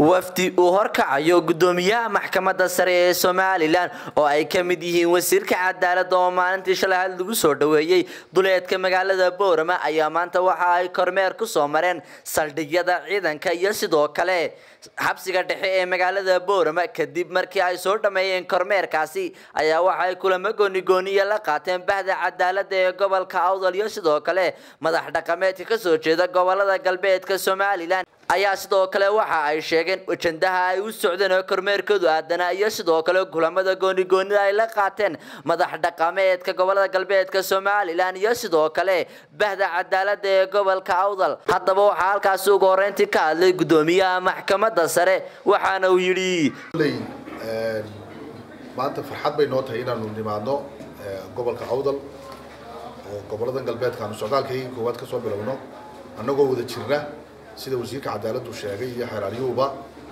wafdi uu horkacayo gudoomiyaha maxkamadda sare ee somalilan oo ay ka mid yihiin wasiirka cadaalada oo maalintii shalay had lagu soo dhoweeyey duleedka magaalada boorama ayaa maanta waxa ay kormeer ku soo mareen saldhigyada ciidanka iyo sidoo kale xabsiga dhexe ee magaalada boorama kadib markii ay soo dhammeeyeen kormeerkaasi ayaa waxa ay kulamo goonigooniya la qaateen bahda cadaalada ee gobolka awdal iyo sidoo kale madax dhaqameedka kasoo jeeda gobolada galbeedka somalilan ayaa sidoo kale waxa ay sheegeen ajandaha ay u socdeen oo kormeerkoodu aadana iyo sidoo kale kulamada goonigoonida ay la qaateen madax dhaqameedka gobolada galbeedka somalilan iyo sidoo kale bahda cadaalada ee gobolka awdal haddaba waxaa halkaasi ugu horeyntii ka hadlay gudoomiyaha maxkamadda sare waxaana uu yidhi maanta farxad bay noo tahay inaanu nimaadno gobolka awdal oo goboladan galbeedka aanu socdaalkaygii koowaad ka soo bilowno annagoo wada jirna sida wasiirka cadaaladdu sheegay iyo xeeraaryuhuba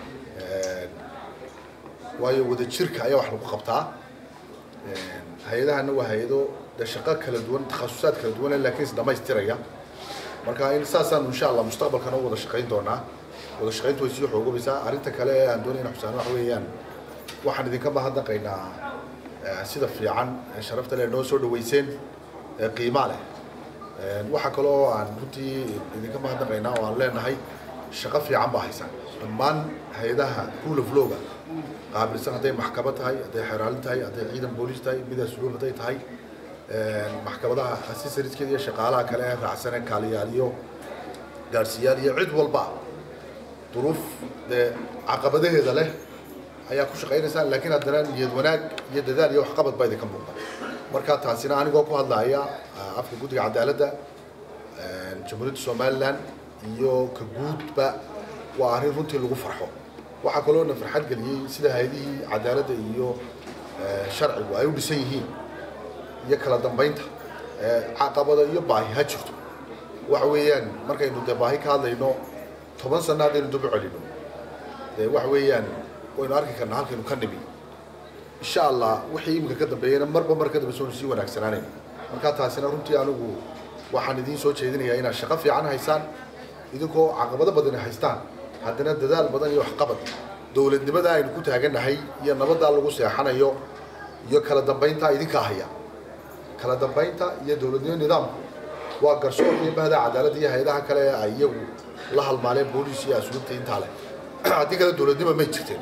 waayo wada jirka ayaa wax lagu qabtaa hay-adahana waa hay-ado dee shaqo kala duwan takhasusaad kala duwan laakiin is dhamaystiraya marka in saasaanu insha allah mustaqbalkana u wada shaqayn doonaa wada shaqayntu way sii xoogobaysaa arrinta kale ee aan doonay ina xusaan waxa weeyaan waxaan idinka mahadnaqaynaa sida fiican sharafta leh noo soo dhaweyseen qiimaa leh waxaa kale oo aan runtii idinka mahadnaqaynaa oo aan leenahay shaqo fiican baa haysaan dhammaan hay-adaha rule of lawga qaabilsan hadday maxkamad tahay hadday xeraalin tahay hadday ciidan booliis tahay mid asluub hadday tahay maxkamadaha assessoriskeeda iyo shaqaalaha kale ee raacsane kaaliyaal iyo gaadhsiiyaal iyo cid walba duruuf dee caqabadaheeda leh ayaa ku shaqaynaysaan laakiin haddana niyad wanaag iyo dadaal iyo waxqabad baa idinka muuqda marka taasina anigoo ku hadlaya afka guddiga cadaaladda jamhuuriyadda somalilan iyo ka guudba waa arrin runtii lagu farxo waxaa kaloo na farxad geliyey sida hay-adihii cadaaladda iyo sharcigu ay u dhisan yihiin iyo kala dambaynta caqabada iyo baahi ha jirto waxa weeyaan markaynu dee baahi ka hadlayno toban sano haddaynu daba celino dee waxa weeyaan waynu arki karnaa halkaynu ka nimi insha allah wixii iminka ka dambeeyana marba mar ka dambe soonu sii wanaagsanaanayno marka taasina runtii anigu waxaan idiin soo jeedinayaa inaad shaqo fiican haysaan idinkoo caqabado badan haystaan haddana dadaal badan iyo waxqabad dowladnimada aynu ku taagannahay iyo nabaddaa lagu seexanayo iyo kala dambaynta idinkaa haya kala dambaynta iyo dowladnimo nidaamku waa garsoor iyo bahda cadaaladda iyo hay-adaha kale ee ay iyagu la halmaaleen booliis iyo asluubta intaa leh haddii kale dowladnimo may jirteen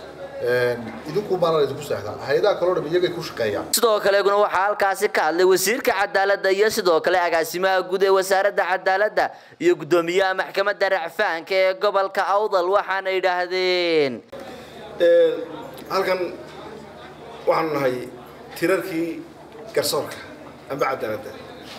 idinku baana idinku seexdaan hay-adaha kaloo dham iyagay ku shaqeeyaan sidoo kaleguna waxaa halkaasi ka hadlay wasiirka cadaaladda iyo sidoo kale agaasimaha guud ee wasaaradda cadaaladda iyo guddoomiyaha maxkamadda racfaanka ee gobolka awdal waxaana yidhaahdeen halkan waxaanu nahay tirarkii garsoorka amba cadaaladda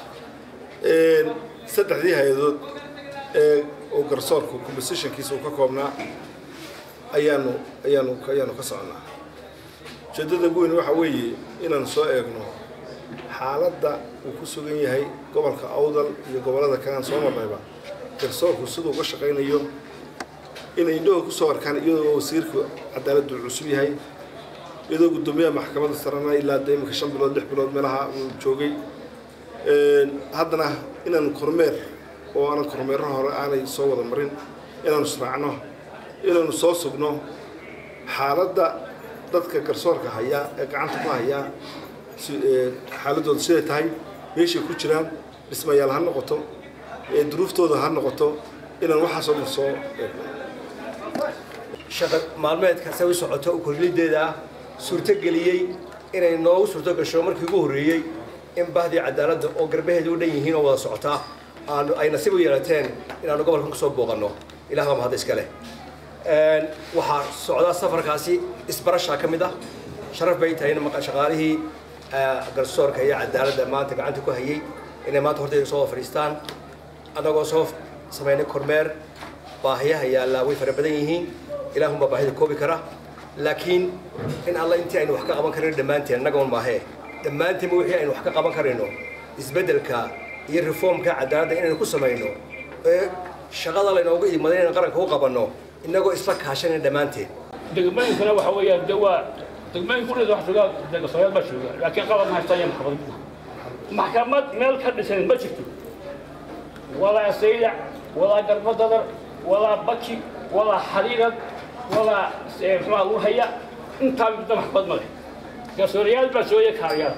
saddexdii hay-adood ee uu garsoorku compositionkiisa uu ka koobnaa ayaanu ayaanu ayaanu ka soconaa ujeeddada ugu weyn waxa weeye inaanu soo eegno xaaladda uu ku sugan yahay gobolka awdal iyo gobollada kalean soo marnayba garsoorku siduu uga shaqaynayo inay indhahooda kusoo arkaan iyadoo wasiirka cadaaladdu cusub yahay iyadoo guddoomiyaha maxkamadda sarena ilaa de iminka shan bilood lix bilood meelaha uu joogay haddana inaanu kormeer oo aanan kormeero hore aanay soo wada marin inaanu israacno inaanu soo sugno xaaladda dadka garsoorka hayaa ee gacanta ku hayaa xaaladooda siday tahay meeshay ku jiraan dhismayaal ha noqoto duruuftooda ha noqoto inaan waxaasoo dhan soo eegno shaqa maalmeedkaase u socoto korlideeda ah suurtogeliyey inay noogu suurto gasho markii ugu horreeyey in bahdii cadaaladda oo garbaheeda u dhan yihiin oo wada socotaa aanu ay nasiib u yeelateen inaanu gobolkan kusoo booqanno ilah baa mahad iska leh waxaa socdaa safarkaasi isbarashaa ka mid ah sharaf bay tahay in shaqaalihii garsoorka iyo cadaaladda maanta gacanta ku hayay inay maanta hortayda soo fadhiistaan annagoo soo samaynay kormeer baahiyaha yaallaa way fara badan yihiin ilaahunbaa baahida koobi kara laakiin in alla intii aynu wax ka qaban karayno dhammaanteen annagoon maahee dhammaantiinba wixii aynu wax ka qaban karayno isbeddelka iyo reformka cadaaladda inaynu ku samayno ee shaqada laynoogu imaday inaynu qaranka u qabanno inagoo isla kaashanayna dhammaanteen degmooyinkana waxa weeyaan de waa degmooyin ku dhida wax joogaa degasooyaal baa jooga laakiin qalab ma haystaan iyo maxkamad maxkamad meel ka dhisan ma jirto walaa saydac walaa garbadadar walaa baki walaa xariirad maxkamada muxuuha lagu haya intaa midda maxkamad ma leh garsoorayaal baa sooya kaarayaal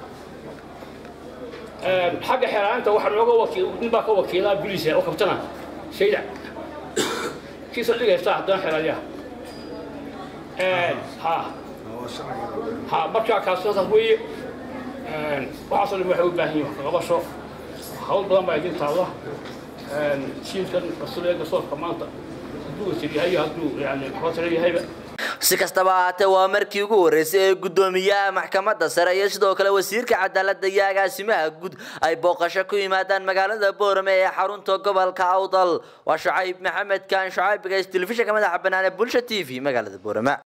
xagga xeeraanta waxaa nooga wakiil nin baa ka wakiilaa bilisa oo kabtana shayda kiisa dhigaysta haddana xeerayaha ha ha markaa kaasootaas weeye waxaasoo dhan waxay u baahan yihin wax ka qabasho hawl badan baa idin taalla jiilkan rasuul garsoorka maanta hadduu wasir yahay hadduu yani maxkamad yahayba si kastaba ahaatee waa markii ugu horreysay ee guddoomiyaha maxkamadda sare iyo sidoo kale wasiirka cadaaladda iyo agaasimaha guud ay booqasho ku yimaadaan magaalada boorame ee xarunta gobolka awdal waa shucayb maxamed kaan shucayb bigays telefishinka madaxa bannaan ee bulsha t v magaalada boorame